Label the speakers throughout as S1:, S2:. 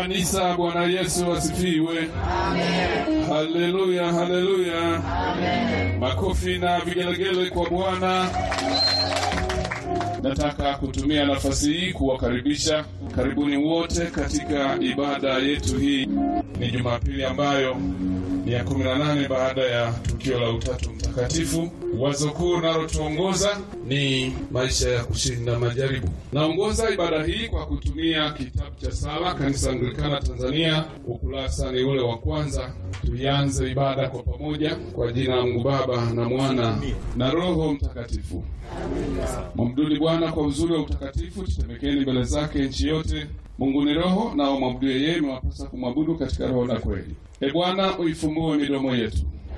S1: Kanisa, Bwana Yesu asifiwe. Haleluya, haleluya. Makofi na vigelegele kwa Bwana. Nataka kutumia nafasi hii kuwakaribisha karibuni wote katika ibada yetu hii. Ni Jumapili ambayo ni ya 18 baada ya tukio la Utatu Mtakatifu. Wazo kuu linalotuongoza ni maisha ya kushinda majaribu. Naongoza ibada hii kwa kutumia kitabu cha sala Kanisa Anglikana Tanzania, ukurasa ni ule wa kwanza. Tuianze ibada kwa pamoja kwa jina la Mungu Baba na Mwana na Roho Mtakatifu. Mwamduni Bwana kwa uzuri wa utakatifu, tutemekeni mbele zake nchi yote. Mungu ni Roho, nao mwabudu yeye, imewapasa kumwabudu katika roho na kweli. E Bwana, uifumbue midomo yetu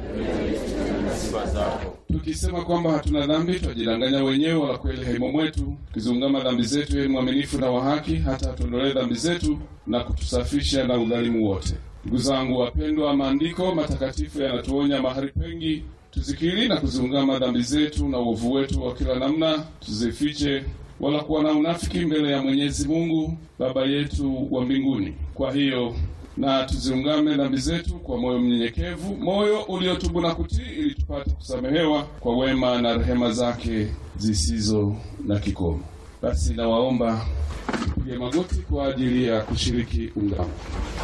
S1: tukisema kwamba hatuna dhambi, twajidanganya wenyewe, wala kweli haimo mwetu. Tukizungama dhambi zetu, yeye ni mwaminifu na wa haki, hata atuondolee dhambi zetu na kutusafisha na udhalimu wote. Ndugu zangu wapendwa, maandiko matakatifu yanatuonya mahali pengi tuzikiri na kuziungama dhambi zetu na uovu wetu wa kila namna, tuzifiche wala kuwa na unafiki mbele ya Mwenyezi Mungu Baba yetu wa mbinguni. Kwa hiyo na tuziungame dhambi zetu kwa moyo mnyenyekevu, moyo uliotubu na kutii, ili tupate kusamehewa kwa wema na rehema zake zisizo na kikomo. Basi nawaomba tupige magoti kwa ajili ya kushiriki ungamo.